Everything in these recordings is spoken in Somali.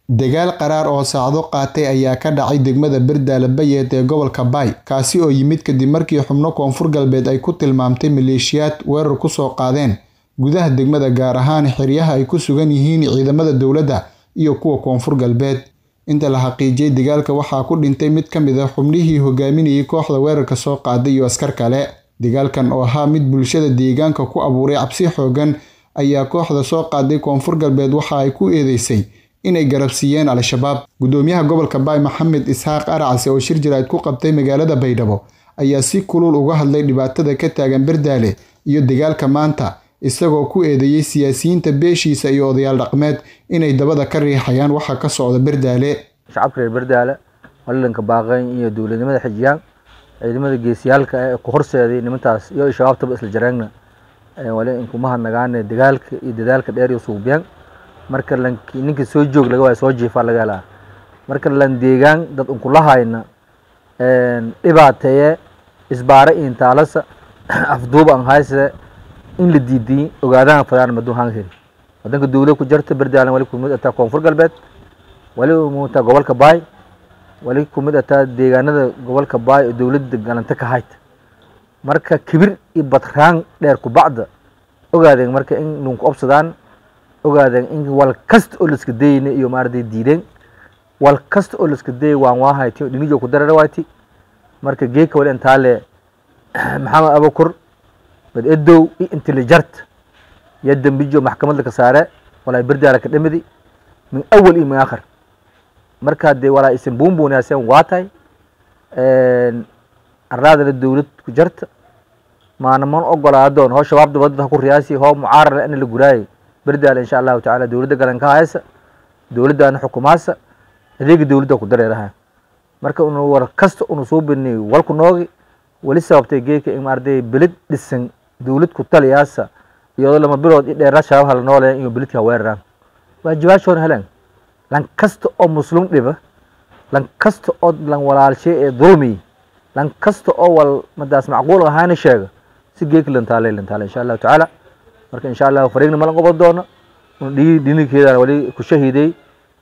Dagaal qaraar oo saacado qaatay ayaa ka dhacay degmada Bardaale Bayeed ee gobolka Bay, kaasi oo yimid kadib markii xubno Koonfur Galbeed ay ku tilmaamtay maleeshiyaad weerar ku soo qaadeen gudaha degmada gaar ahaan xeryaha ay ku sugan yihiin ciidamada dowladda iyo kuwa Koonfur Galbeed. Inta la xaqiijiyay dagaalka waxaa ku dhintay mid ka mid ah xubnihii hogaaminayay kooxda weerarka soo qaaday iyo askar kale. Dagaalkan oo ahaa mid bulshada deegaanka ku abuuray cabsi xooggan ayaa kooxda soo qaaday Koonfur Galbeed waxa ay ku eedeysay inay garabsiiyeen Al-shabaab. Gudoomiyaha gobolka Bay Maxamed Isxaaq Aracase oo shir jiraa'id ku qabtay magaalada Baydhabo ayaa si kulul uga hadlay dhibaatada ka taagan Bardaale iyo dagaalka maanta isagoo ku eedeeyay siyaasiyiinta beeshiisa iyo odayaal dhaqameed inay dabada ka riixayaan waxa ka socda Bardaale. shacabka reer Bardaale walalanka baaqayn iyo dowladnimada xijiyaan ciidamada geesiyaalka ee ku horseeday nimantaas iyo shabaabtaba isla jareegna wali in kuma hadnagaane dagaalka iyo dadaalka dheer iyo suubyaan marka ninka soo joog laga waayo soo jiifaa laga helaa marka lan deegaan dad unkula hayna dhibaateeye isbaare iyo intaalasa afduuba an hayse in la diidiyin ogaadaan fadaan maduu haan heli wadanka dowlad ku jarta Bardaale wali kumid ataa Koonfur Galbeed wali umuta gobolka Bay wali kumid ataa deegaanada gobolka Bay oo dowladda galanta ka hayta marka kibir iyo batraan dheer ku bacda ogaadeen marka in nunku obsadaan ogaadeen in wal kasta oo liska dayna iyo maarday diideen wal kasta oo liska day waan waahayti dhinijo ku darara waati marka geeka wali intaale maxamed abukur bad edow iyo intelligent ya dambijo maxkamadda ka saare walaa Bardaale ka dhamidi min awal iyo min aakhir marka dee walaa isin buunbuunaaseen waa tahay arlaadana dowlad ku jarta maana man ogolaadoon hoo shabaab dabadda ha ku riyaasi hoo mucaarar in la guraayay Bardaale insha allahu tacaala dowladda galanka haysa dowladdaana xukumaasa adeega dowladda ku dareeraha marka unu war kasta unu soo bennay walku noogi wali sababtay geeka in maarday beled dhisan dowlad ku taliyaasa iyadoo lama bilood i dheeraa shabaab hala noolee iyo beledka weeraraan waajibaashoona heleen lan kasta oo muslim dhiba lan kasta oo lan walaalshay ee dulmi lan kasta oo wal madaas macquul ahaana sheega si geeka lantaalay lantaalay insha allahu tacaala marka insha allahu fariigna malan qoban doono dhigi dhininkeedana wali ku shahiiday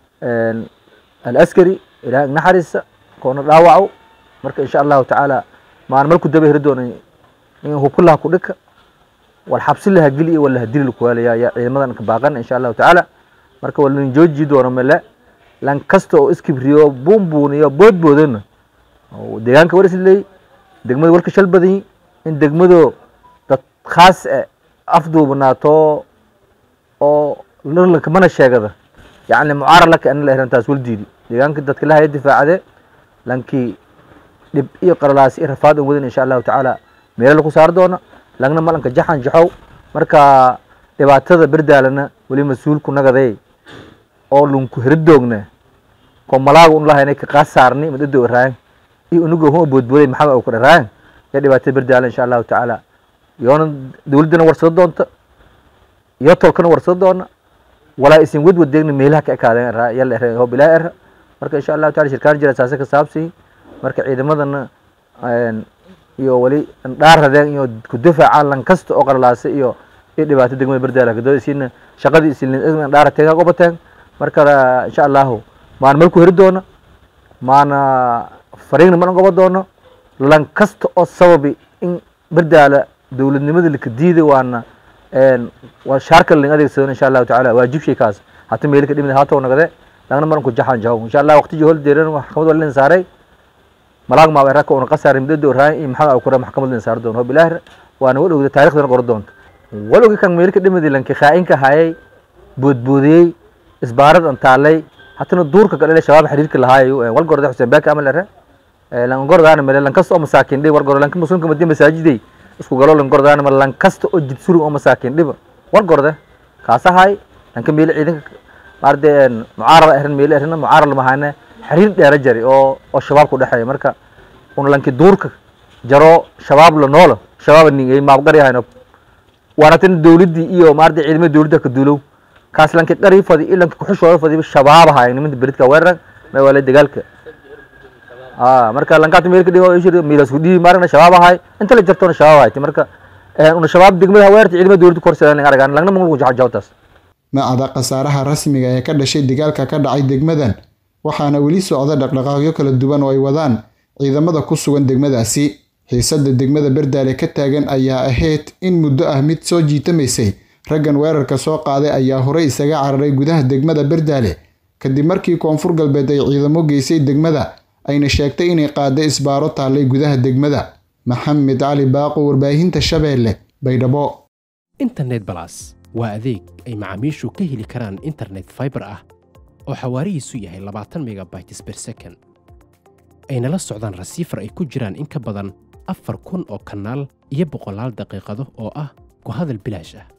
alaskari ilaah naxariisa koona dhaawaco marka insha allahu tacaala maan marku daba heri doono in hubkulaha ku dhika wal xabsi laha geli iyo walaha dili kuwaalaya ya ciidamadan ka baaqan insha allahu tacaala marka walin jooji doono male lan kasta oo iskibriyo buunbuuniyo boodboodana deegaanka war isleey degmada warka shal badan in degmado dad khaas eh afduubnaato oo lirlanka mana sheegada yacni mucaarad laka ana la erantaas wal diidi deegaanka dadka lahaya difaacade lankii dhib iyo qaralaas iyo rafaad wadan insha allahu tacaala meelo lagu saari doona lagna malanka jaxan jaxow marka dhibaatada Bardaalena wali mas-uulku nagaday oo lunku heridoogna ko malaaga un lahaynay ka qasaarni madado raayan iyo unugo hoo boodbooday maxamed oo ku dharaayan ee dhibaatada Bardaale insha allahu tacaala yoona dowladana warsado doonta iyo tolkana warsado doona walaa isin wad wadeegna meelaha ka ekaadeen raa yalla erey hoo bilaa er marka insha allahu tacaala shirkaan jira saasa ka saabsi marka ciidamadana iyo wali dhaaradeen iyo ku difaacaan lan kasta oo qaralaasay iyo iyo dhibaato degmada Bardaale ka doodaysiina shaqadii isin dhaarateen ka qabateen marka insha allahu maan markuu heri doono maana fariigna mana qoban doono lan kasta oo sababi in Bardaale dowladnimada la ka diiday waana waa shaarka la adeegsado insha allahu tacaala waajib shay kaas hata meel ka dhimid haato nagade lagna maran ku jaxan jaho insha allah waqti hol deeran maxkamad wala saaray malaag ma weerarka una qasaar middo raayin iyo maxaa ku maxkamad la saar doono bilaahi waana wal ogda taariikhda qor doonto wal ogi kan meel ka dhimid lanki khaa'inka hayay boodboodiyay isbaarad an taalay hatana duurka kale shabaab xiriirka lahaayo wal gorda xuseen baaka amal ara lan gordaana meel lan kasta oo masaakiin dhib war gorda lan muslimka madii masaajiday isku galo lan gordaana meel lan kasta oo jid suru oo masaakiin dhib war gorda kaasa hay lan ka meel ciidanka maardeen mucaarada erin meel erin mucaarad ma hayna xiriir dheer jari oo oo shabaab ku dhaxay marka un lanki duurka jaro shabaab la noolo shabaab ningay maab qari hayno waanatin dowladii iyo maarday ciidamada dowladda ka duulow kaas lanki qari fadi ilanki ku xushooda fadi shabaab hay nimanka beridka weerar ma wala dagaalka ah marka lankaatu meel ka dhigo ishir miilas ku dhii marna shabaab hay inta la jartona shabaab hay marka una shabaab degmada weerarta ciidamada dowladda korsadaan aragaan lagna mangul ku jaxjawtaas ma cada khasaaraha rasmiga ee ka dhashay dagaalka ka dhacay degmadan waxaana weli socda dhaqdhaqaaqyo kala duwan oo ay wadaan ciidamada ku sugan degmadaasi xiisadda degmada berdaale ka taagan ayaa ahayd in muddo ah mid soo jiitamaysay raggan weerarka soo qaaday ayaa horey isaga cararay gudaha degmada berdaale kadib markii koonfur galbeed ay ciidamo geysay degmada ayna sheegtay inay qaaday isbaaro taallay gudaha degmada maxamed cali baaqo warbaahinta shabeelle baydhabo internet balas waa adeeg ay macaamiishu ka heli karaan internet faibar ah oo xawaarihiisu yahay labaatan megabytes ber second ayna la socdaan rasiifar ay ku jiraan in ka badan afar kun oo kanaal iyo boqolaal daqiiqado oo ah ku hadal bilaash ah